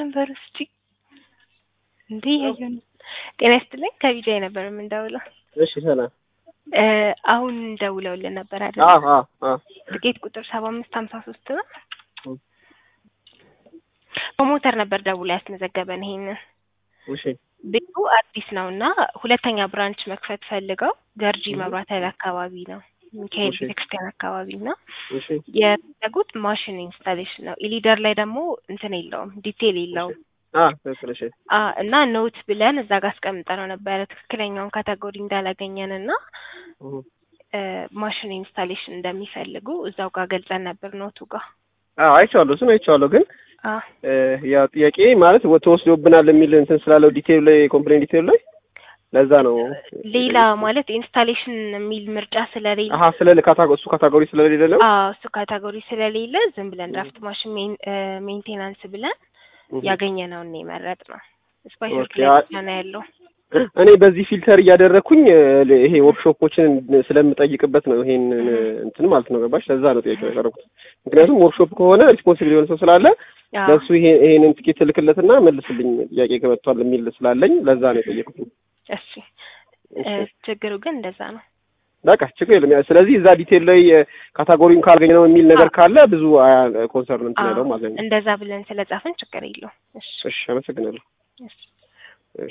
ነበር እስቲ እንዴ ያየን ጤና ይስጥልኝ ከቢጃይ ነበር የምንደውለው እሺ ሰላም እ አሁን ደውለውልን ነበር አይደል አዎ አዎ አዎ ትኬት ቁጥር ሰባ አምስት ሀምሳ ሶስት ነው እም። በሞተር ነበር ደውሎ ያስመዘገበን ይሄንን እሺ ቤቱ አዲስ ነው እና ሁለተኛ ብራንች መክፈት ፈልገው ገርጂ እም። መብራት ኃይል አካባቢ ነው ሚካኤል እሺ ቤተክርስቲያን አካባቢ እና እሺ የፈለጉት ማሽን ኢንስታሌሽን ነው ኢሊደር ላይ ደግሞ እንትን የለውም ዲቴል እሺ የለውም አ ትክክል እሺ አ እና ኖት ብለን እዛ ጋር አስቀምጠነው ነበረ ትክክለኛውን ካቴጎሪ እንዳላገኘን እና እህ እ ማሽን ኢንስታሌሽን እንደሚፈልጉ እዛው ጋር ገልጸን ነበር ኖቱ ጋር አዎ አይቼዋለሁ እሱን አይቼዋለሁ ግን አ እ ያው ጥያቄ ማለት ወ- ተወስዶብናል የሚል እንትን ስላለው ዲቴል ላይ ኮምፕሌን ዲቴል ላይ ለዛ ነው ሌላ ማለት ኢንስታሌሽን የሚል ምርጫ ስለሌለ አሀ ስለ ካታጎ እሱ ካታጎሪ ስለሌለ ነው አዎ እሱ ካቴጎሪ ስለሌለ ዝም ብለን ድራፍት ማሽን ሜን- እ ሜንቴናንስ ብለን እህ ያገኘነውን ነው የመረጥነው ስፓይስ ኦኬ ላይ አ- ብቻ ነው ያለው እኔ በዚህ ፊልተር እያደረግኩኝ እ ይሄ ወርክሾፖችን ስለምጠይቅበት ነው ይሄንን እህ እንትን ማለት ነው ገባሽ ለዛ ነው ጥያቄ ያቀረብኩት ምክንያቱም ወርክሾፕ ከሆነ ሪስፖንሲብል የሆነ ሰው ስላለ አዎ ለእሱ ይሄ ይሄንን ትኬት ልክለትና መልስልኝ ጥያቄ ከመጥቷል የሚል ስላለኝ ለዛ ነው የጠየቁት እሺ እ እሺ ችግሩ ግን እንደዛ ነው በቃ ችግር የለም ያ- ስለዚህ እዛ ዲቴል ላይ ካታጎሪውን ካልገኘ ነው የሚል ነገር አዎ ካለ ብዙ ኮንሰርን እንትን አዎ ያለው ማለት ነው እንደዛ ብለን ስለጻፍን ችግር የለውም እሺ እሺ አመሰግናለሁ እሺ